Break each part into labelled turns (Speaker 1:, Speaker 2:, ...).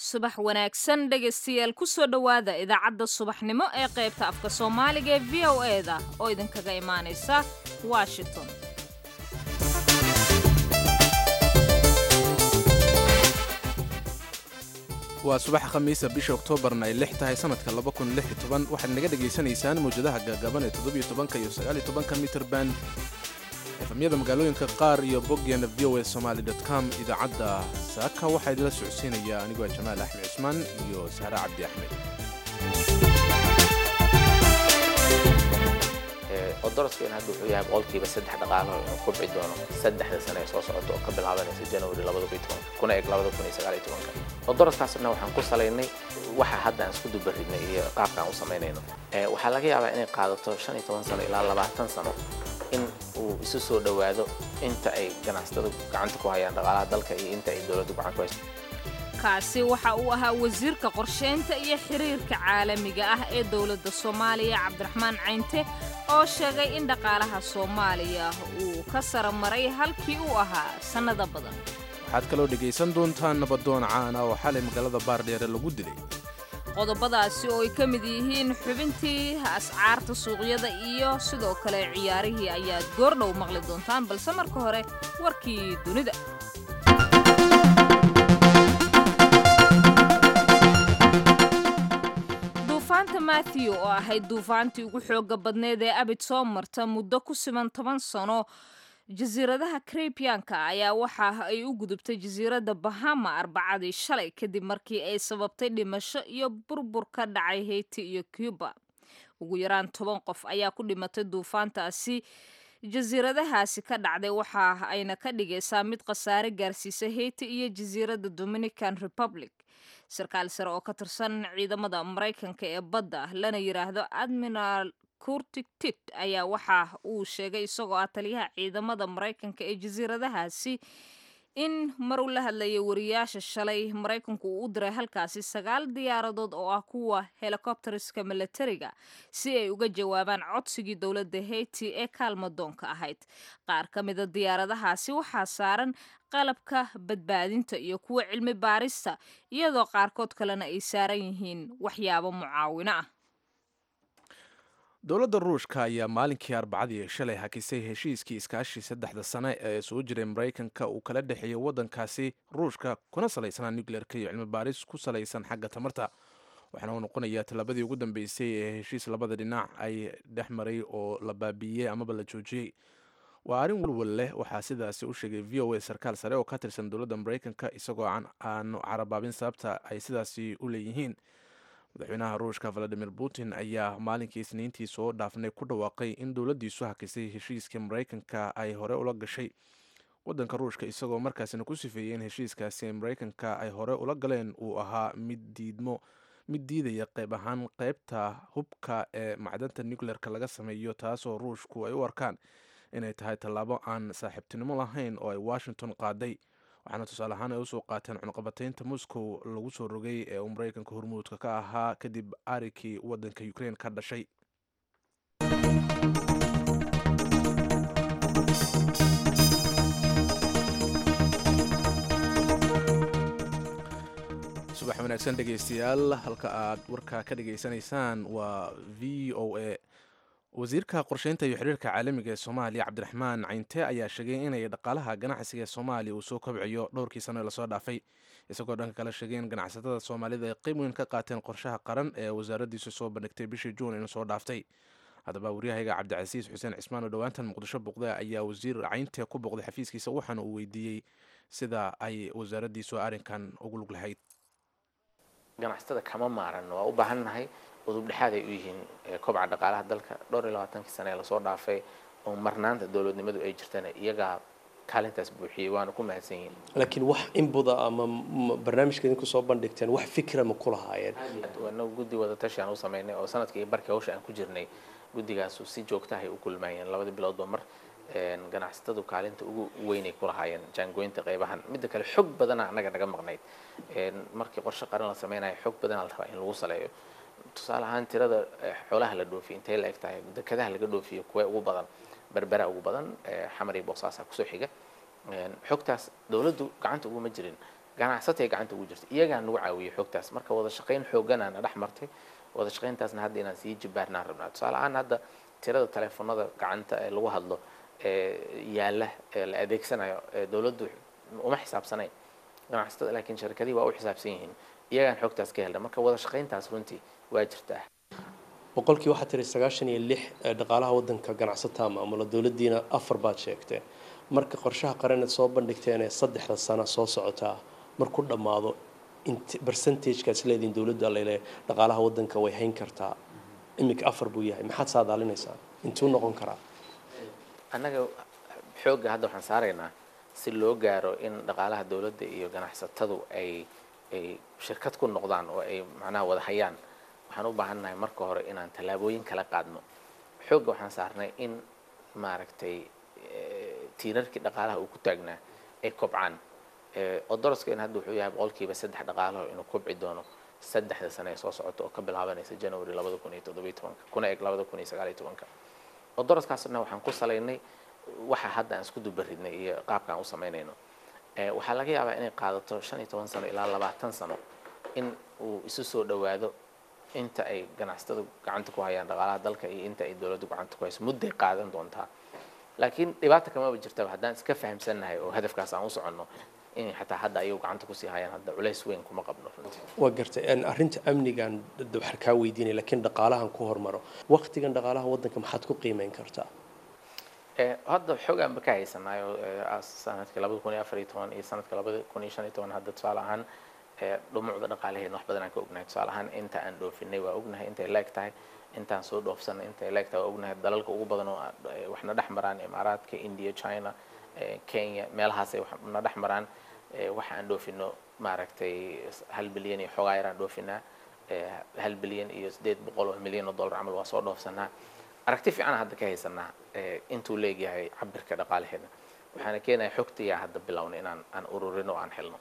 Speaker 1: subax wanaagsan dhegaystayaal kusoo dhowaada idaacadda subaxnimo ee qaybta afka soomaaliga ee v o e da oo idinkaga imaanaysa washington
Speaker 2: waa subax khamiisa bisha oktoobarna ay lix tahay sanadka waxaad naga dhegaysanaysaan mawjadaha gaagaaban ee todobytobanka iyo sagaaliytobanka mitrban efamyada magaalooyinka qaar iyo boggeena v o e somaali com idaacadda saaka waxaa idinla socodsiinaya anigoo jamaal axmed cusmaan iyo sahre cabdi axmed
Speaker 3: odoroskan hadda wuxuu yahay boqolkiiba saddex dhaqaalo inuu kobci doono saddexda sane ee soo socota oo ka bilaabanaysa january kuna eg odoroskaasna waxaan ku salaynay waxa hadda aan isku dubaridnay iyo qaabka aan u samaynayno waxaa laga yaabaa inay qaadato shan iyo toban sano ilaa labaatan sano in uu isu soo dhowaado inta ay ganacsatadu gacanta ku hayaan dhaqaalaha dalka iyo inta ay dowladdu gacan ku hayso
Speaker 1: kaasi waxa uu ahaa wasiirka qorshaynta iyo xiriirka caalamiga ah ee dowladda soomaaliya cabdiraxmaan caynte oo sheegay in dhaqaalaha soomaaliya uu ka sara maray halkii uu ahaa sannada badan
Speaker 2: waxaad kaloo dhegaysan doontaan nabadoon caana oo xalay magaalada baardheere lagu dilay
Speaker 1: qodobadaasi oo ay ka mid yihiin xubintii ascaarta suuqyada iyo sidoo kale ciyaarihii ayaad goordhow maqli doontaan balse marka hore warkii dunida duufaanta matthew oo ahayd duufaantii ugu xooga badneed ee abid soo marta muddo ku siman toban sano jasiiradaha karibiyanka ayaa waxa ay u gudubtay jasiiradda bahama arbacadii shalay kadib markii ay sababtay dhimasho iyo burbur ka dhacay hayti iyo cuba ugu yaraan toban qof ayaa ku dhimatay duufaantaasi jasiiradahaasi ka dhacday waxa ayna ka dhigaysaa mid khasaare gaarsiisa hayti iyo jasiiradda dominican republic sarkaal sare oo ka tirsan ciidamada maraykanka ee badda lana yidhaahdo admiral kurtigtit ayaa waxa uu sheegay isagoo ah taliyaha ciidamada maraykanka ee jasiiradahaasi in maruu la hadlayay wariyaasha shalay maraykanku uu u diray halkaasi sagaal diyaaradood oo ah kuwa helikobteriska milatariga si ay uga jawaabaan codsigii dowladda hayti ee kaalmadoonka ahayd qaar ka mida diyaaradahaasi waxaa saaran qalabka badbaadinta iyo kuwa cilmi baarista iyadoo qaarkood kalena ay saaran yihiin waxyaabo mucaawino ah
Speaker 2: dowladda ruushka ayaa maalinkii arbacadii shalay hakisay heshiiskii iskaashii saddexda sane ee soo jiray maraykanka uu kala dhexeeyey waddankaasi ruushka kuna salaysanaa nucleerka iyo cilmi baaris ku salaysan xagga tamarta waxaana uu noqonayaa tallaabadii ugu dambeysay ee heshiis labada dhinac ay dhex maray oo la baabiiyey amaba la joojiyey waa arrin walwal leh waxaa sidaasi u sheegay v o a sarkaal sare oo ka tirsan dowladda maraykanka isagoo aanu carabaabin sababta ay sidaasi u leeyihiin madaxweynaha ruushka valadimir putin ayaa maalinkii isniintii soo dhaafnay ku dhawaaqay in dowladdiisu hakisay heshiiskii maraykanka ay hore ula gashay waddanka ruushka isagoo markaasina ku sifeeyey in heshiiskaasi maraykanka ay hore ula galeen uu ahaa mid diidmo mid diidaya qayb ahaan qaybta hubka ee macdanta nucleerka laga sameeyo taasoo ruushku ay u arkaan inay tahay tallaabo aan saaxiibtinimo lahayn oo ay washington qaaday waxaana tusaale ahaan ay usoo qaateen cunqabataynta moscow lagu soo rogay ee uu maraykanka hormuudka ka ahaa kadib arikii waddanka ukrain ka dhashay subax wanaagsan dhegaystayaal halka aad warka ka dhageysanaysaan waa v o a wasiirka qorsheynta iyo xiriirka caalamiga ee soomaaliya cabdiraxmaan cayntee ayaa sheegay inay dhaqaalaha ganacsiga ee soomaaliya uu soo kobciyo dhowrkii sano ee lasoo dhaafay isagoo dhanka kale sheegay in ganacsatada soomaalida ay qeyb weyn ka qaateen qorshaha qaran ee wasaaraddiisu soo bandhigtay bishii juun inuu soo dhaaftay haddaba waryahayga cabdicasiis xuseen cismaan oo dhowaantan muqdisho boqda ayaa wasiir cayntee ku boqday xafiiskiisa waxaana uu weydiiyey sida ay wasaaraddiisu arrinkan ugu lug lahayd
Speaker 3: ganacsatada kama maaran waa u baahannahay udub dhexaad ay u yihiin kobca dhaqaalaha dalka dhowr iyo labaatankii sane ee lasoo dhaafay oo marnaanta dowladnimadu ay jirtana iyagaa kaalintaas buuxiyey waana ku mahadsan yihiin
Speaker 4: laakiin wax inbuda ama barnaamijka idinku soo bandhigteen wax fikra ma ku lahaayeen
Speaker 3: anagu guddi wadatashi aan u samaynay oo sanadkii barkii hawsha aan ku jirnay guddigaasu si joogtahay u kulmaayeen labadii biloodba mar ganacsatadu kaalinta ugu weynay ku lahaayeen jaangoynta qaybahan midda kale xog badana annaga naga maqnayd markii qorshe qaran la sameynayo xog badana la rabaa in lagu saleeyo tusaale ahaan tirada xoolaha la dhoofiyo intay la eg tahay dekadaha laga dhoofiyo kuwa ugu badan berbera ugu badan xamar iyo boosaasa kusoo xiga xogtaas dowladdu gacanta uguma jirin ganacsatay gacanta ugu jirta iyagaa nagu caawiyey xogtaas marka wada shaqayn xooganaa na dhex martay wada shaqayntaasna hadda inaan sii jibaarnaan rabnaa tusaale ahaan hadda tirada teleefonada gacanta ee lagu hadlo ee yaalla ee la adeegsanayo ee dowladdu uma xisaabsanayn ganacsatada laakiin shirkadihii waa u xisaabsan yihiin iyagaan xogtaas ka helna marka wada shaqayntaas runtii waa jirtaa
Speaker 4: boqolkii waxaa tiri sagaashan iyo lix ee dhaqaalaha wadanka ganacsataa maamula dowladdiina afar baad sheegteen marka qorshaha qaraned soo bandhigteen ee saddexda sano soo socotaa markuu dhammaado int percentagekaas leediin dowladda lele dhaqaalaha wadanka way hayn kartaa iminka afar buu yahay maxaad saadaalinaysaa intuu noqon karaa
Speaker 3: annaga xoogga hadda waxaan saaraynaa si loo gaaro in dhaqaalaha dowladda iyo ganacsatadu ay ay shirkad ku noqdaan oo ay macnaha wada hayaan waxaan u baahannahay marka hore inaan tallaabooyin kala qaadno xoogga waxaan saarnay in maaragtay tiirarkii dhaqaalaha uu ku taagnaa ay kobcaan odoroskeen hadda wuxuu yahay boqolkiiba saddex dhaqaalaho inuu kobci doono saddexda sane ee soo socota oo ka bilaabanaysa january labada kun iyo toddobiyo tobanka kuna eg labada kun iyo sagaal iyo tobanka odoroskaasna waxaan ku salaynay waxa hadda aan isku dubaridnay iyo qaabka aan u samaynayno waxaa laga yaabaa inay qaadato shan iyo toban sano ilaa labaatan sano in uu isu soo dhowaado inta ay ganacsatadu gacanta ku hayaan dhaqaalaha dalka iyo inta ay dowladdu gacanta ku hayso mudday qaadan doontaa laakiin dhibaata kamaba jirtaba haddaan iska fahamsannahay oo hadafkaas aan u soconno in xataa hadda ayagu gacanta kusii hayaan hadda culays weyn kuma qabno runtii
Speaker 4: waa gartay arrinta amnigan waxaan kaa weydiinaya laakiin dhaqaalahan ku hormaro waqtigan dhaqaalaha wadanka maxaad ku qiimeyn kartaa
Speaker 3: hadda xoogaanba ka haysanaayo sanadkii labada kun iyo afar iyo toban iyo sanadka labada kun iyo shan iyo toban hadda tusaale ahaan dhumucda dhaqaalaheedna wax badan aan ka ognahay tusaale ahaan inta aan dhoofinay waa ognahay intay leeg tahay intaan soo dhoofsanay intay leeg tahay waa ognahay dalalka ugu badan oo waxna dhex maraan imaaraadka india china kenya meelahaasay waxna dhex maraan waxa aan dhoofino maaragtay hal bilyan iyo xoogaa yaraan dhoofinaa hal bilyan iyo sideed boqol oo milyan oo dollar camal waa soo dhoofsanaa aragti fiican hadda ka haysanaa intuu leegyahay cabirka dhaqaalaheedna waxaana keenaya xogtiyaa hadda bilownay inaan aan ururino oo aan helno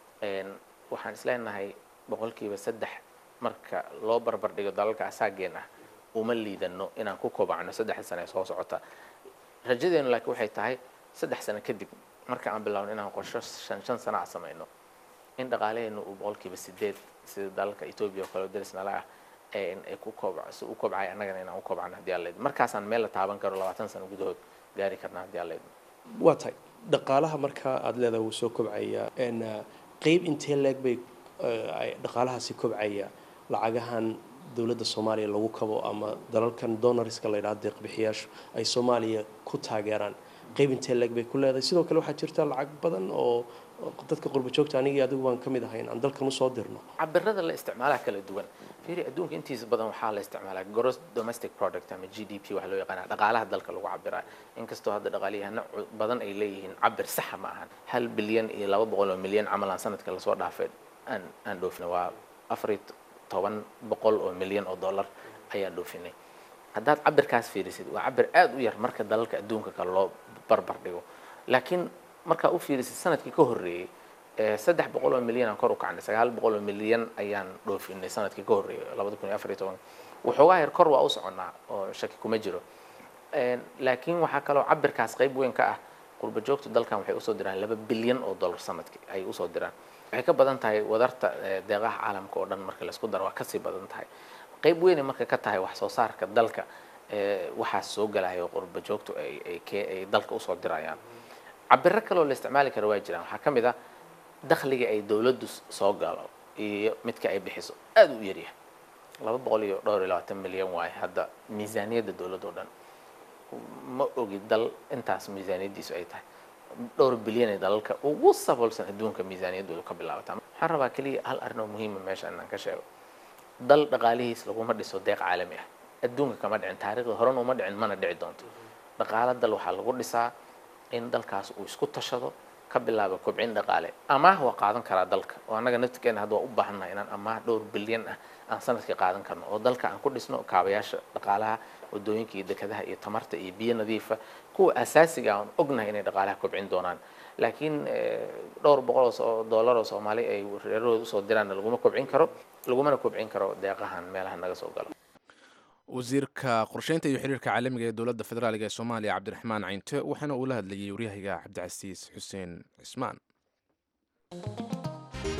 Speaker 3: waxaan isleenahay boqolkiiba saddex marka loo barbar dhigo dalalka asaageen ah uma liidano inaan ku kobacno saddexda sane ee soo socota rajadeenu laakiin waxay tahay saddex sano kadib marka aan bilowno inaan qorsho shan shan sana a samayno in dhaqaalaheenu uu boqolkiiba sideed sida dalalka etoobiya oo kale oo daris nala ah ay ku kobc si u kobcay annagana inaan u kobcano haddii aan leedno markaasaan meel la taaban karo labaatan sano gudahood gaari karna haddii aan leedno
Speaker 4: waa tahay dhaqaalaha markaa aada leedahay wuu soo kobcaya qeyb intee leeg bay dhaqaalahaasi kobcaya lacagahan dowladda soomaaliya lagu kabo ama dalalkan donoriska la yidhaha deeqbixiyaashu ay soomaaliya ku taageeraan qeyb intee leeg bay ku leedahay sidoo kale waxaa jirta lacag badan oo dadka qurba joogta anigii adigu baan ka mid ahayn aan dalkan usoo dirno
Speaker 3: cabirada la isticmaalaha kala duwan fiiri adduunka intiisa badan waxaa la isticmaalaa gross domestic product ama g d p waxa loo yaqaana dhaqaalaha dalka lagu cabiraa inkastoo hadda dhaqaaliyahana badan ay leeyihiin cabir saxa ma ahan hal bilyan iyo laba boqol oo milyan camal aan sanadka lasoo dhaafay aan aan dhoofina waa afar iyo toban boqol oo milyan oo dollar ayaan dhoofinay haddaad cabirkaas fiirisid waa cabir aada u yar marka dalalka adduunka kale loo barbar dhigo laakiin markaa u fiirisid sanadkii ka horreeyey saddex boqol oo milyan aan kor u kacnay sagaal boqol oo milyan ayaan dhoofinay sanadkii ka horreeyay labada kun iyo afar iyo toban waxoogaa yar kor waa u soconnaa oo shaki kuma jiro laakiin waxaa kaloo cabirkaas qayb weyn ka ah qurba joogta dalkan waxay usoo diraan laba bilyan oo dollar sanadkii ay usoo diraan waxay ka badan tahay wadarta deeqaha caalamka oo dhan marka laisku daro waa kasii badan tahay qayb weynay marka ka tahay wax soo saarka dalka waxaas soo galayo qurba joogtu ay dalka usoo dirayaan cabiro kaloo la isticmaali kara waa jiraan waxaa ka mid ah dakhliga ay dowladdu soo galo iyo midka ay bixiso aada u yaryahay laba boqol iyo dhowr iyo labaatan milyan waaye hadda miisaaniyadda dowladda o dhan ma ogi dal intaas miisaaniyaddiisu ay tahay dhowr bilyan ee dalalka ugu saboolsan adduunka miisaaniyaddoodu ka bilaabataa waxaan rabaa keliya hal arrin oo muhiima meesha inaan ka sheego dal dhaqaalihiis laguma dhiso deeq caalami ah adduunka kama dhicin taariikhda horena uma dhicin mana dhici doonto dhaqaalo dal waxaa lagu dhisaa in dalkaas uu isku tashado ka bilaabo kobcin dhaqaale amaah waa qaadan karaa dalka oo annaga naftigeena hadda waa u baahannahay inaan amaah dhowr bilyan ah aan sanadkii qaadan karno oo dalka aan ku dhisno kaabayaasha dhaqaalaha wadooyinka iyo dekadaha iyo tamarta iyo biyo nadiifa kuwa asaasiga aan ognahay inay dhaqaalaha kobcin doonaan laakiin dhowr boqol oo dollar oo soomaali ay reerahooda usoo diraanna laguma kobcin karo lagumana kobcin karo deeqahan meelaha naga soo galo
Speaker 2: wasiirka qorsheynta iyo xiriirka caalamiga ee dowladda federaaliga ee soomaaliya cabdiraxmaan caynte waxaana uu la hadlayay waryahayga cabdicasiis xuseen cismaan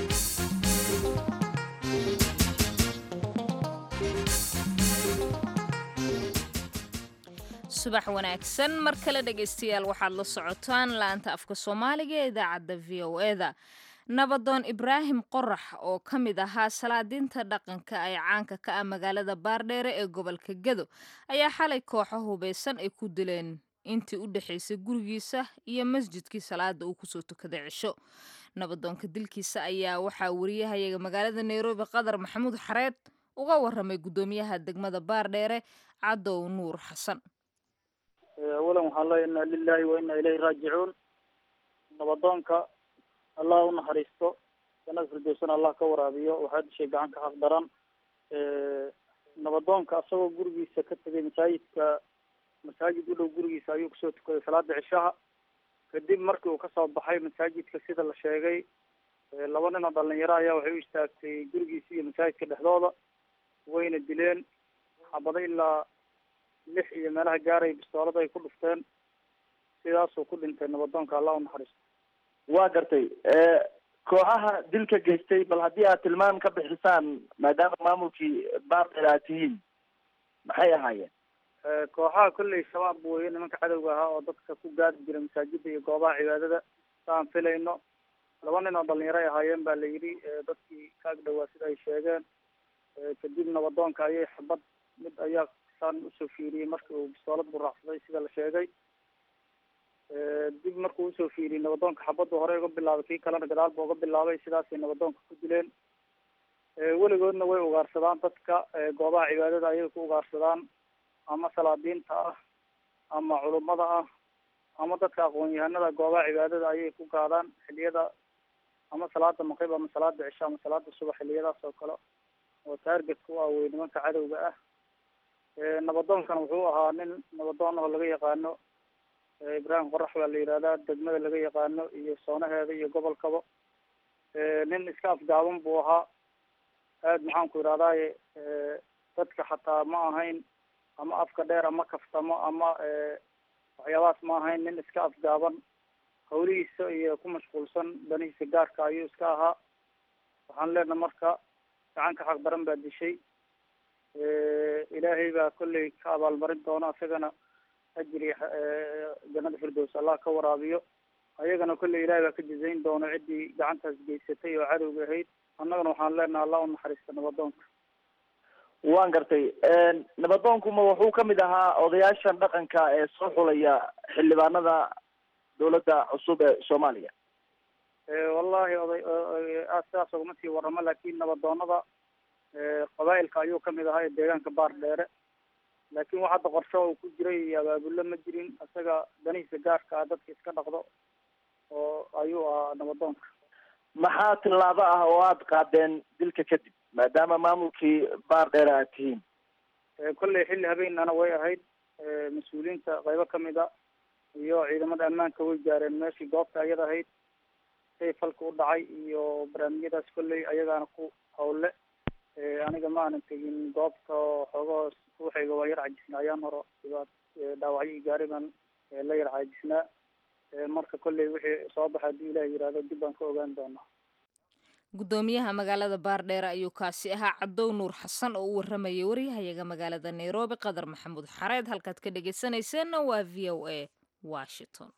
Speaker 1: subax wanaagsan mar kale dhegaystayaal waxaad la socotaan laanta afka soomaaliga ee idaacadda v o eda nabadoon ibraahim qorax oo ka mid ahaa salaadiinta dhaqanka ee caanka ka ah magaalada baardheere ee gobolka gedo ayaa xalay kooxo hubeysan ay ku dileen intii u dhexaysay gurigiisa iyo masjidkii salaada uu kusoo tukaday cisho nabadoonka dilkiisa ayaa waxaa wariyahayaga magaalada nairobi qadar maxamuud xareed uga waramay guddoomiyaha degmada baardheere cadow nuur xasan
Speaker 5: awalan waxaan leeya inna lilahi wa inna ilayhi raajicuun nabadoonka allah u naxariisto jannada firdowsana allah ka waraabiyo waxaa dishay gacan ka xaq daran nabadoonka asagoo gurigiisa ka tegay masaajidka masaajid u dhow gurigiisa ayuu kusoo tukaday salaada cishaha kadib markii uu kasoo baxay masaajidka sida la sheegay laba nin oo dhalinyaro ayaa waxay u istaagtay gurigiisa iyo masaajidka dhexdooda wayna dileen xabado ilaa lix iyo meelaha gaaray bistoolada ay ku dhufteen sidaasuu ku dhintay nabadoonka allah u naxariisto
Speaker 6: waa gartay kooxaha dilka geystay bal haddii aad tilmaam ka bixisaan maadaama maamulkii baardheer aad tihiin maxay ahaayeen
Speaker 5: kooxaha kolley shabaab weeye nimanka cadowga ahaa oo dadka ku gaadi jira masaajida iyo goobaha cibaadada saan filayno laba nin oo dhalinyaro ay ahaayeen ba la yidhi dadkii ka ag dhawaa sida ay sheegeen kadib nabadoonka ayay xabad mid ayaa saan usoo fiiriyey markii uu bistoolad buraacsaday sida la sheegay dib markuu usoo fiiriyey nabadoonka xabaddu hore uga bilaabay kii kalena gadaal ba uga bilaabay sidaasay nabadoonka ku dileen weligoodna way ugaarsadaan dadka goobaha cibaadada ayay ku ugaarsadaan ama salaadiinta ah ama culummada ah ama dadka aqoon-yahanada goobaha cibaadada ayay ku gaadaan xiliyada ama salaada maqrib ama salaada cisho ama salaada subax xiliyadaas oo kale oo taargetka u ah wey nimanka cadowga ah nabadoonkana wuxuu ahaa nin nabadoon oo laga yaqaano ibraahim qorax baa la yihahdaa degmada laga yaqaano iyo soonaheeda iyo gobolkaba nin iska afgaaban buu ahaa aad maxaan ku ihahdaye dadka xataa ma ahayn ama afka dheer ama kaftamo ama waxyaabahaas ma ahayn nin iska afgaaban hawlihiisa iyo ku mashquulsan danihiisa gaarka ayuu iska ahaa waxaan leenaha marka gacan ka xaq daran baa dishay ilaahay baa kolley ka abaalmarin doona isagana ajri jannada firdows allah ka waraabiyo ayagana kolley ilahay baa ka jazayn doona ciddii gacantaas geysatay oo cadowga ahayd annagana waxaan leenaha allah u naxariista nabadoonka
Speaker 6: waan gartay nabadoonkuma wuxuu kamid ahaa odayaashan dhaqanka ee soo xulaya xildhibaanada dawladda cusub ee soomaaliya
Speaker 5: wallahi oday sidaas ogama sii waramo laakin nabadoonada qabaa'ilka ayuu kamid ahaa ee deegaanka baar dheere laakin wax hadda qorsho uu ku jiray iyo abaabulo ma jirin isaga danihiisa gaarka ah dadka iska dhaqdo oo ayuu ahaa nabadoonka
Speaker 6: maxaa tillaabo ah oo aada qaadeen dilka kadib maadaama maamulkii baar dheere aad tihiin
Speaker 5: kolley xilli habeenana way ahayd mas-uuliyiinta qaybo kamid a iyo ciidamada ammaanka way gaareen meeshii goobta ayada ahayd say falka u dhacay iyo barnaamijyadaas kolley ayagaana ku hawle aniga ma aanan tegin goobta xoogaho ruuxayga waa yar cajisnaa ayaan horo dhibaat dhaawacyo i gaari baan la yar caajisnaa marka kolley wixii soo baxa haddii ilaah yihahdo dib baan ka ogaan doonaa
Speaker 1: guddoomiyaha magaalada baardheere ayuu kaasi ahaa cadow nuur xasan oo u waramayay waryahayaga magaalada nairobi qadar maxamuud xareed halkaad ka dhegaysanayseena waa v o a washington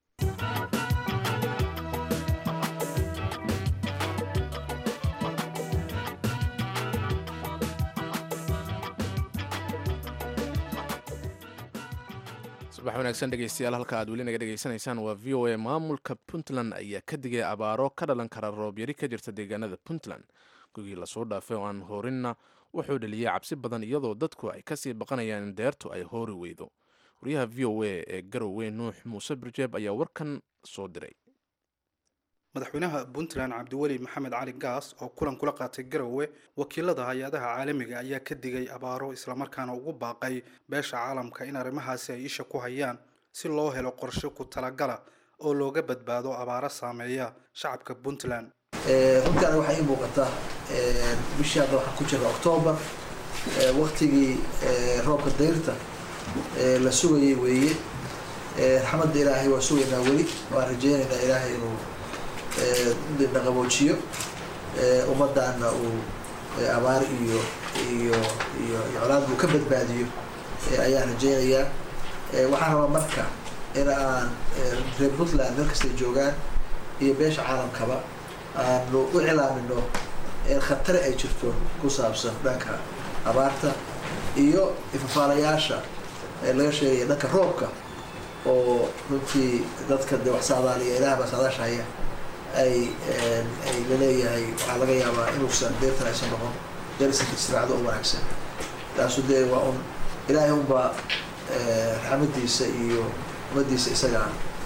Speaker 2: subax wanaagsan dhegeystayaal halka aad weli naga dhegeysanaysaan waa v o a maamulka puntland ayaa ka digay abaaro ka dhalan kara roobyari ka jirta deegaanada puntland gugii lasoo dhaafay oo aan hoorinna wuxuu dhaliyey cabsi badan iyadoo dadku ay kasii baqanayaan in deertu ay hoori weydo wariyaha v o a ee garowe nuux muuse birjeeb ayaa warkan soo diray
Speaker 7: madaxweynaha puntland cabdiweli maxamed cali gaas oo kulan kula qaatay garowe wakiilada hay-adaha caalamiga ayaa ka digay abaaro islamarkaana ugu baaqay beesha caalamka in arrimahaasi ay isha ku hayaan si loo helo qorshe ku talagala oo looga badbaado abaaro saameeya shacabka puntland
Speaker 8: runtii aniga waxaa ii muuqata bishii hadda waxaan ku jira octoobar waktigii roobka dayrta la sugayay weeye raxmadda ilaahay waa sugaynaa weli waan rajeynaynaa ilaahay inuu dhaqaboojiyo ummaddaana uu abaar iyo iyo iyo colaad uu ka badbaadiyo ayaan rajeynayaa waxaan rabaa marka in aan reer puntland meel kastay joogaan iyo beesha caalamkaba aanu u cilaamino khatare ay jirto ku saabsan dhanka abaarta iyo ifafaalayaasha laga sheegaya dhanka roobka oo runtii dadka de wax saadaaliya ilaah baa saadaasha haya ay ay laleeyahay waxaa laga yaabaa inuusan deertan aysan noqon derisanka istiraacdo u wanaagsan taasu dee waa un ilaahay unbaa raxmadiisa iyo umadiisa isaga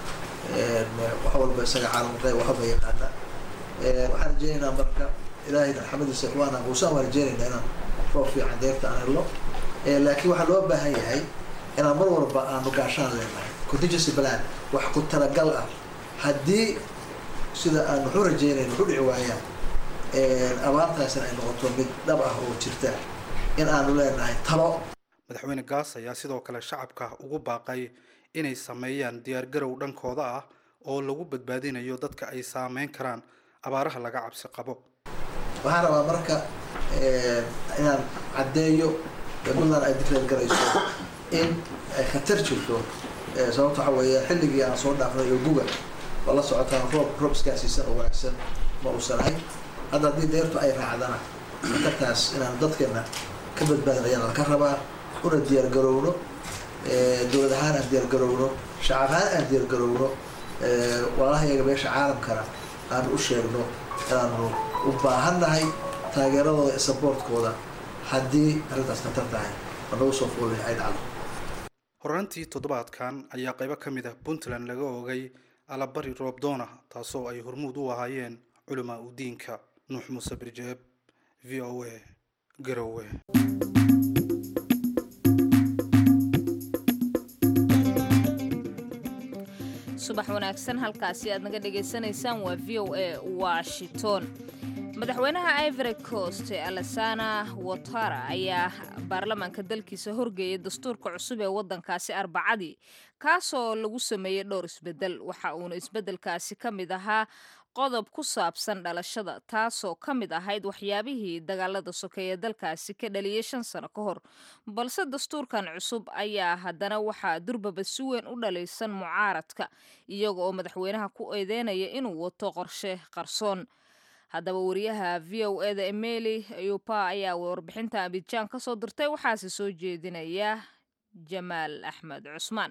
Speaker 8: wax walba isaga caalamqey waxba yaqaana waxaan rajeynaynaa marka ilaahay raxmadiisa waana quusaan waan rajeynaynaa inaan roob fiican deerta aan helno laakiin waxaa loo baahan yahay inaan mar walba aanu gaashaan leenahay contingency plan wax ku talagal ah haddii sida aan waxu rajeynayn waxu dhici waayaan abaartaasina ay noqoto mid dhab ah oo jirta in aanu leenahay talo
Speaker 7: madaxweyne gaas ayaa sidoo kale shacabka ugu baaqay inay sameeyaan diyaargarow dhankooda ah oo lagu badbaadinayo dadka ay saameyn karaan abaaraha laga cabsi qabo
Speaker 8: waxaan rabaa marka inaan caddeeyo puntland ay dikreed garayso in ay khatar jirto sababta waxa weeye xilligii aan soo dhaafnay oo guga oo la socotaan roob roob iskaasiisan oo wanaagsan ma uusan ahayn hadda haddii deertu ay raacdana khatartaas inaan dadkeena ka badbaadin ayaan ka rabaa una diyaar garowno dowlad ahaan aan diyaar garowno shacab ahaan aan diyaar garowno walaalahayaga beesha caalamkana aanu u sheegno inaanu u baahannahay taageeradooda iyo saboortkooda haddii arrintaas khatar tahay oo nagu soo fuulay ay dhacdo
Speaker 7: horaantii toddobaadkan ayaa qaybo ka mid ah puntland laga oogay alabari roobdoona taasoo ay hormuud u ahaayeen culamaa u diinka nuux muuse birjeeb v o a garowe
Speaker 1: subax wanaagsan halkaasi aad naga dhagaysanaysaan waa v o a washington madaxweynaha ivory coast alasana watara ayaa baarlamaanka dalkiisa horgeeyay dastuurka cusub ee waddankaasi arbacadii kaasoo lagu sameeyey dhowr isbedel waxa uuna isbedelkaasi ka mid ahaa qodob ku saabsan dhalashada taasoo ka mid ahayd waxyaabihii dagaalada sokeeye dalkaasi ka dhaliyay shan sano ka hor balse dastuurkan cusub ayaa haddana waxaa durbaba si weyn u dhalaysan mucaaradka iyaga oo madaxweynaha ku eedeynaya inuu wato qorshe qarsoon haddaba wariyaha v o eda emeli yupa ayaa warbixinta abidjaan ka soo dirtay waxaase soo jeedinaya jamaal axmed cusmaan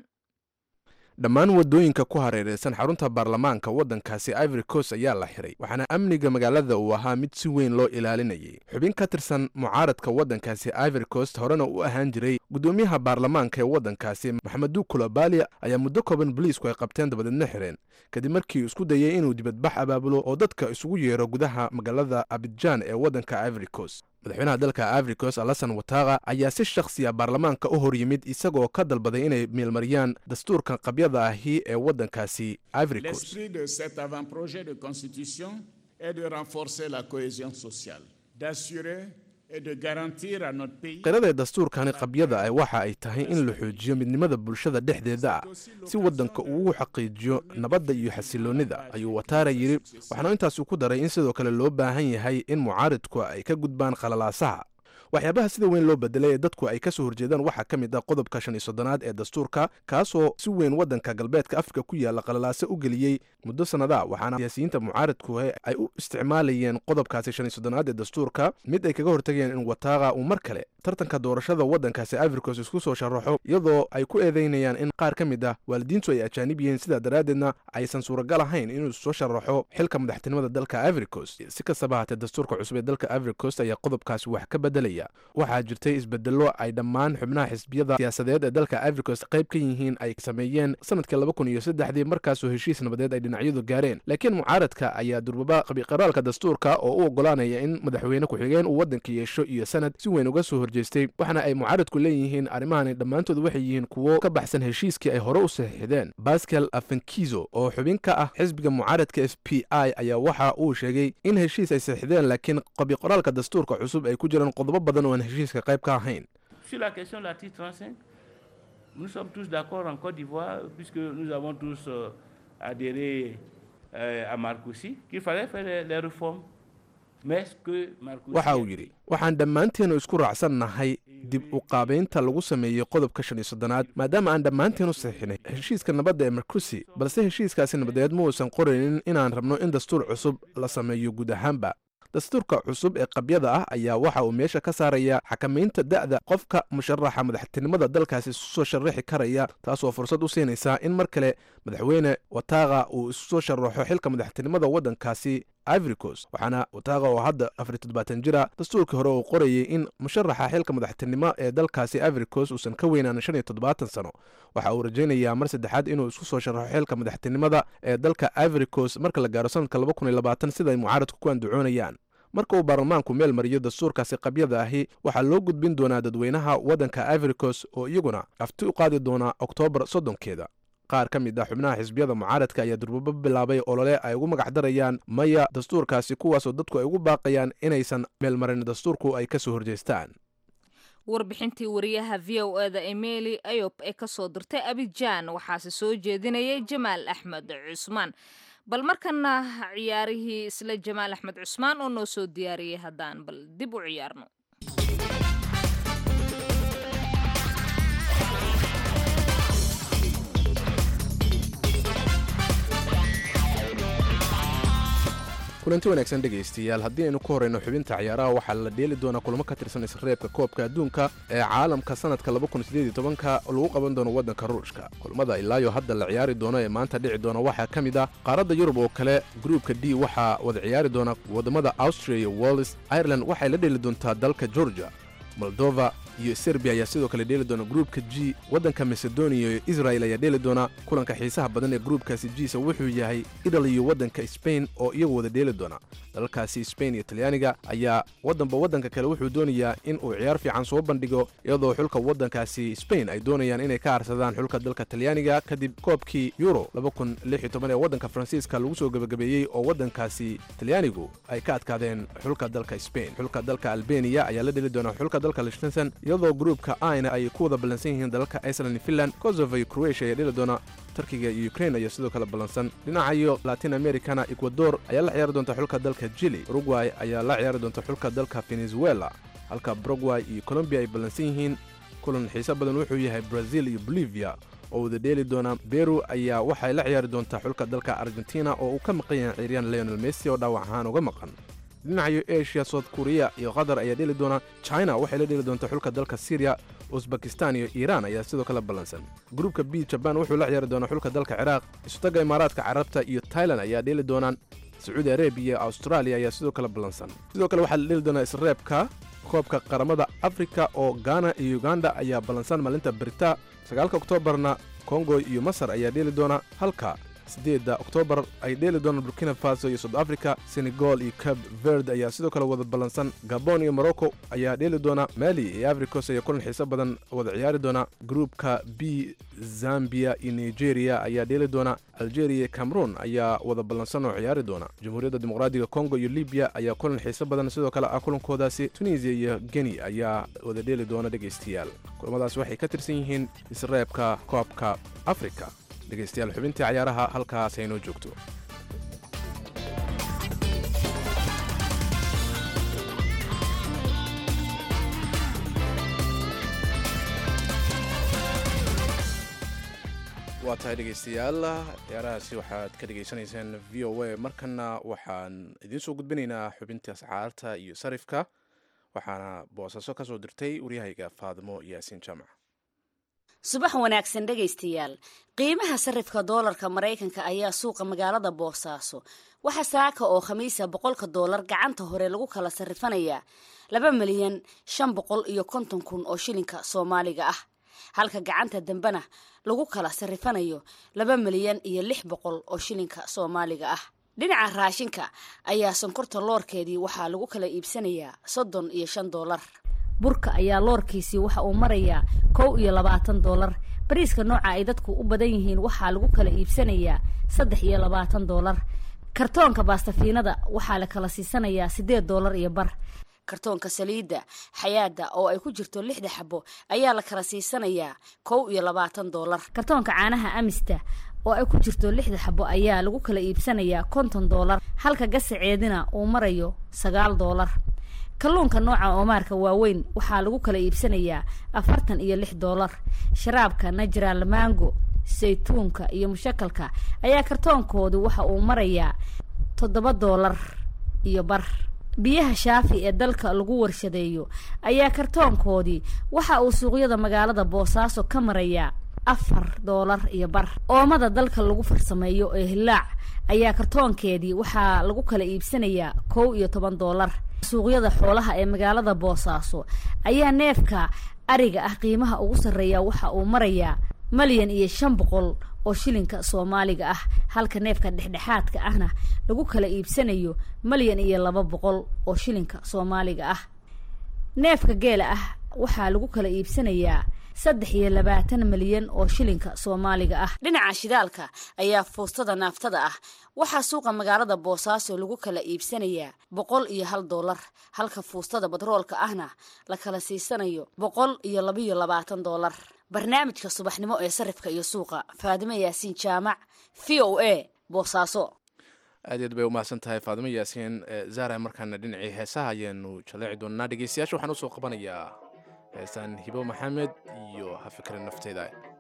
Speaker 2: dhammaan waddooyinka ku hareeraysan xarunta baarlamaanka waddankaasi ivory coast ayaa la xiray waxaana amniga magaalada uu ahaa mid si weyn loo ilaalinayay xubin ka tirsan mucaaradka waddankaasi ivory coast horena u ahaan jiray guddoomiyaha baarlamaanka ee waddankaasi maxamedu kulobali ayaa muddo kooban boliisku ay qabteen dabadeedna xireen kadib markii uu isku dayay inuu dibadbax abaabulo oo dadka isugu yeero gudaha magaalada abidjan ee waddanka ivory coast madaxweynaha dalka ivory coast alasan wataqa ayaa si shakhsiya baarlamaanka u hor yimid isagoo ka dalbaday inay meelmariyaan dastuurkan qabyada ahi ee waddankaasi ivory coast
Speaker 9: L'esprit de cet avant-projet de constitution est de renforcer la cohésion sociale, d'assurer et de garantir à notre pays
Speaker 2: qirada dastuurkani qabyada ah waxa ay tahay in la xoojiyo midnimada bulshada dhexdeeda ah si waddanka uu ugu xaqiijiyo nabadda iyo xasiloonnida ayuu wataara yidhi waxaana intaasi ku daray in sidoo kale loo baahan yahay in mucaaridku ay ka gudbaan khalalaasaha waxyaabaha sida weyn loo bedelay ee dadku ay ka soo horjeedaan waxaa ka mid ah qodobka shan iyo soddonaad ee dastuurka kaasoo si weyn waddanka galbeedka afrika ku yaalla khalalaase u geliyey muddo sannadaa waxaana siyaasiyiinta mucaaridku ay u isticmaalayeen qodobkaasi shan iyo soddonaad ee dastuurka mid ay kaga hortagayeen in wataaqa uu mar kale tartanka doorashada waddankaasi ivoricos isku soo sharaxo iyadoo ay ku eedeynayaan in qaar ka mid ah waalidiintu ay ajaanib yihiin sidaa daraaddeedna aysan suuragal ahayn inuu soo sharaxo xilka madaxtinimada dalka ivoricos si kastaba haatee dastuurka cusub ee dalka ivoricos ayaa qodobkaasi wax ka bedelaya waxaa jirtay isbedello ay dhammaan xubnaha xisbiyada siyaasadeed ee dalka ivoricos qayb ka yihiin ay sameeyeen sanadkii laba kun iyo saddexdii markaasoo heshiis nabadeed ay dhinacyadu gaareen laakiin mucaaradka ayaa durbaba qabiqaraalka dastuurka oo u ogolaanaya in madaxweyne ku-xigeen uu waddanka yeesho iyo sanad si weyn uga soo horjeestay waxaana ay mucaaradku leeyihiin arrimahani dhammaantood waxay yihiin kuwo ka baxsan heshiiskii ay hore u saxiixdeen bascal afankizo oo xubin ka ah xisbiga mucaaradka f p i ayaa waxa uu sheegay in heshiis ay saxiixdeen laakiin qabiqoraalka dastuurka cusub ay ku jiraan qodobo badan oo aan heshiiska qayb ka ahayn
Speaker 10: Sur la question de l'article 35, nous sommes tous d'accord en Côte d'Ivoire, puisque nous avons tous euh, adhéré euh, à Marcoussi, qu'il fallait faire les, les réformes.
Speaker 2: waxa uu yidhi waxaan dhammaanteenu isku raacsannahay dib u qaabaynta lagu sameeyey qodobka shan iyo soddonaad maadaama aan dhammaanteenu saxiixinay heshiiska nabadda ee markusi balse heshiiskaasi nabadeed ma uusan qoraynin inaan rabno in dastuur cusub la sameeyo guud ahaanba dastuurka cusub ee qabyada ah ayaa waxa uu meesha ka saaraya xakamaynta da'da qofka musharaxa madaxtinimada dalkaasi isu soo sharaxi karaya taasoo fursad u siinaysa in mar kale madaxweyne wataaqa uu isu soo sharaxo xilka madaxtinimada waddankaasi ivoricos waxaana wataaqa oo hadda afar toddobaatan jira dastuurkii hore uu qorayay in musharaxa xilka madaxtinimo ee dalkaasi ivoricos uusan ka weynaan shan iyo toddobaatan sano waxa uu rajaynayaa mar saddexaad inuu isku soo sharaxo xilka madaxtinimada ee dalka ivoricos marka la gaaro sanadka laba kun iyo labaatan sida ay mucaaradku ku andacoonayaan marka uu baarlamaanku meel mariyo dastuurkaasi qabyada ahi waxaa loo gudbin doonaa dadweynaha waddanka ivoricos oo iyaguna afti u qaadi doonaa oktoobar soddonkeeda qaar ka mid ah xubnaha xisbiyada mucaaradka ayaa durbaba bilaabay olole ay ugu magac darayaan maya dastuurkaasi kuwaasoo dadku ay ugu baaqayaan inaysan meelmarin dastuurku ay ka soo horjeestaan
Speaker 1: warbixintii wariyaha v o eda emeli ayob ee ka soo dirtay abijaan waxaase soo jeedinayay jamaal axmed cusmaan bal markana ciyaarihii isla jamaal axmed cusmaan oo noo soo diyaariyey haddaan bal dib u ciyaarno
Speaker 2: kulanti wanaagsan dhegaystayaal haddii aynu ku horeyno xubinta ciyaaraha waxaa la dheeli doonaa kulamo ka tirsan isreebka koobka adduunka ee caalamka sanadka ka lagu qaban doono waddanka ruushka kulamada ilaayo hadda la ciyaari doono ee maanta dhici doona waxaa ka mid ah qaaradda yurub oo kale gruupka d waxaa wada ciyaari doona waddamada austria iyo wallis ireland waxay la dheeli doontaa dalka georgia moldova iyo serbiya ayaa sidoo kale dheeli doona gruupka g waddanka macedonia iyo israel ayaa dheeli doona kulanka xiisaha badan ee gruupkaasi jiisa wuxuu yahay italy iyo waddanka sbain oo iyagu wada dheeli doona dalalkaasi sbain iyo talyaaniga ayaa waddanba waddanka kale wuxuu doonayaa in uu ciyaar fiican soo bandhigo iyadoo xulka waddankaasi sbain ay doonayaan inay ka harsadaan xulka dalka talyaaniga kadib koobkii euro ee waddanka faransiiska lagu soo gebagabeeyey oo waddankaasi talyaanigu ay ka adkaadeen xulka dalka sbain xulka dalka albeniya ayaa la dheli doona xulka dalka lichtensen iyadoo gruupka aina ay ku wada ballansan yihiin dalalka iceland finland kosovo iyo croatia ayaa dheli doona turkiga iyo ukrain ayaa sidoo kale ballansan dhinacayo latin americana ecuador ayaa la ciyaari doonta xulka dalka jili uruguay ayaa la ciyaari doonta xulka dalka venezuela halka baragway iyo colombiya ay ballansan yihiin kulan xiise badan wuxuu yahay brazil iyo bolivia oo wada dheeli doona beru ayaa waxay la ciyaari doontaa xulka dalka argentina oo uu ka maqan yahay ciiriyaan leonel messi oo dhaawac ahaan uga maqan dhinacayo asia south korea iyo qatar ayaa dheeli doona china waxay la dheeli doontaa xulka dalka syriya usbakistan iyo iiraan ayaa sidoo kale ballansan gruupka b jabaan wuxuu la ciyaari doonaa xulka dalka ciraaq isutaga imaaraadka carabta iyo tailan ayaa dheeli doonaan sacuudi arabiya iyo austraaliya ayaa sidoo kale ballansan sidoo kale waxaa la dheeli doonaa isreebka koobka qaramada afrika oo gaana iyo uganda ayaa ballansan maalinta berita sagaalka oktoobarna kongo iyo masar ayaa dheeli doona halka siddeedda oktoobar ay dheeli doonaan burkina faso iyo south africa senegal iyo cab verd ayaa sidoo kale wada ballansan gabon iyo morocco ayaa dheeli doona mali iyo africos ayaa kulan xiise badan wada ciyaari doona gruupka b zambia iyo nigeria ayaa dheeli doona algeria iyo cameroon ayaa wada ballansan oo ciyaari doona jamhuuriyadda dimuqraadiga congo iyo libiya ayaa kulan xiise badan sidoo kale ah kulankoodaasi tunisiya iyo geni ayaa wada dheeli doona dhegaystayaal kulamadaas waxay ka tirsan yihiin isreebka koobka afrika dhegaystayaal xubintii cayaaraha halkaas aynoo joogto waa tahay dhegaystayaal ciyaarahaasi waxaad ka dhegaysanaysaan v o a markana waxaan idiin soo gudbinaynaa xubintii ascaarta iyo sarifka waxaana boosaaso ka soo dirtay waryahayga faadimo yaasiin jaamac
Speaker 11: subax wanaagsan dhegaystayaal qiimaha sarifka doolarka maraykanka ayaa suuqa magaalada boosaaso waxaa saaka oo khamiisa boqolka doolar gacanta hore lagu kala sarifanayaa laba milyan shan boqol iyo konton kun oo shilinka soomaaliga ah halka gacanta dambena lagu kala sarifanayo laba milyan iyo lix boqol oo shilinka soomaaliga ah dhinaca raashinka ayaa sonkorta loorkeedii waxaa lagu kala iibsanayaa soddon iyo shan doolar burka ayaa loorkiisii waxa uu marayaa kow iyo labaatan doolar bariiska nooca ay dadku u badan yihiin waxaa lagu kala iibsanayaa saddex iyo labaatan doolar kartoonka baastafiinada waxaa la kala siisanayaa siddeed doolar iyo bar kartoonka saliidda xayaada oo ay ku jirto lixda xabo ayaa la kala siisanayaa kow iyo labaatan doolar kartoonka caanaha amista oo ay ku jirto lixda xabo ayaa lagu kala iibsanayaa konton doolar halka gasaceedina uu marayo sagaal doolar kalluunka nooca oomaarka waaweyn waxaa lagu kala iibsanayaa afartan iyo lix doolar sharaabka najral mango saytuunka iyo mushakalka ayaa kartoonkoodu waxa uu marayaa toddoba doolar iyo bar biyaha shaafi ee dalka lagu warshadeeyo ayaa kartoonkoodii waxa uu suuqyada magaalada boosaaso ka marayaa afar doolar iyo bar oomada dalka lagu farsameeyo ee hilaac ayaa kartoonkeedii waxaa lagu kala iibsanayaa kow iyo toban doolar suuqyada xoolaha ee magaalada boosaaso ayaa neefka ariga ah qiimaha ugu sarreeya waxa uu marayaa malyan iyo shan boqol oo shilinka soomaaliga ah halka neefka dhexdhexaadka ahna lagu kala iibsanayo malyan iyo laba boqol oo shilinka soomaaliga ah neefka geela ah waxaa lagu kala iibsanayaa saddex iyo labaatan malyan oo shilinka soomaaliga ah dhinaca shidaalka ayaa fuustada naaftada ah waxaa suuqa magaalada boosaaso lagu kala iibsanayaa boqol iyo hal doolar halka fuustada batroolka ahna la kala siisanayo boqol iyo labiyo labaatan doolar barnaamijka subaxnimo ee sarifka iyo suuqa faadimo yaasiin jaamac v o a boosaaso
Speaker 2: aad iyaad bay umahadsan tahay faadimo yaasiin zara markaana dhinacii heesaha ayaanu jaleeci doonaa dhegeystayaasha waxaan usoo qabanayaa heesaan hibo maxamed iyo ha fikrin nafteyda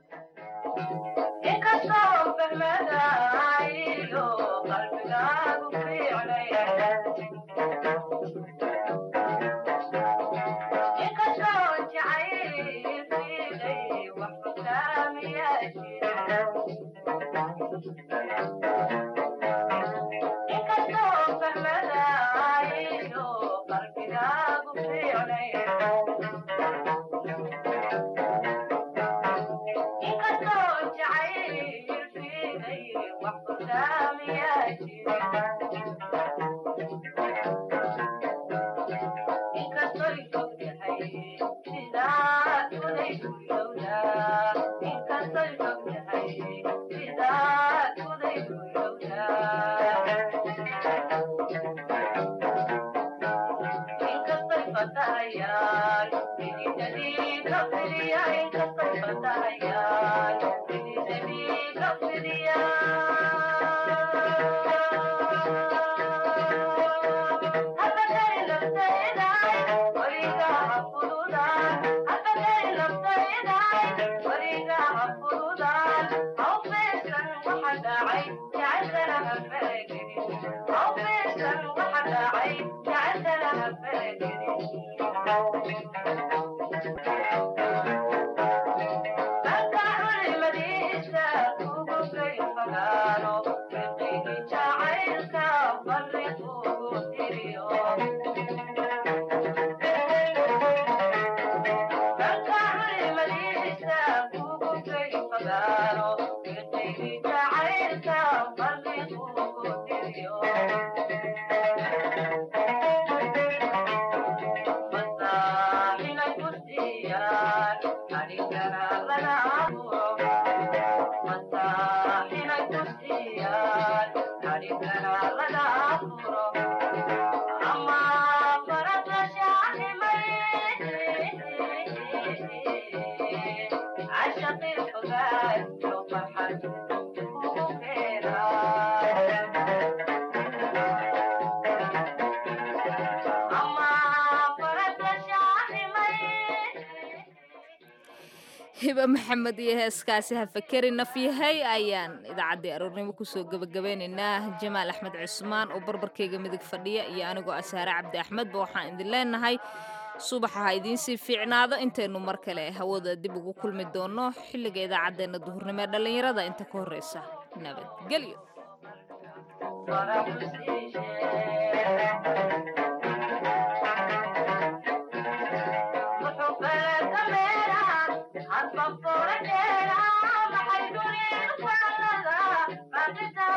Speaker 1: hiba maxamed iyo heeskaasi ha fakeri nafyahay ayaan idaacaddii aroornimo kusoo gebagabeynaynaa jamaal axmed cusmaan oo barbarkayga midig fadhiya iyo anigoo asaare cabdi axmedba waxaan idin leenahay subaxa ha idiinsii fiicnaado intaynu mar kale hawada dib ugu kulmi doono xilliga idaacaddeenna duhurnimo ee dhallinyarada inta ka horreysa nabadgelyo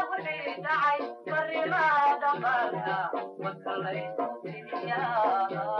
Speaker 12: Yeah.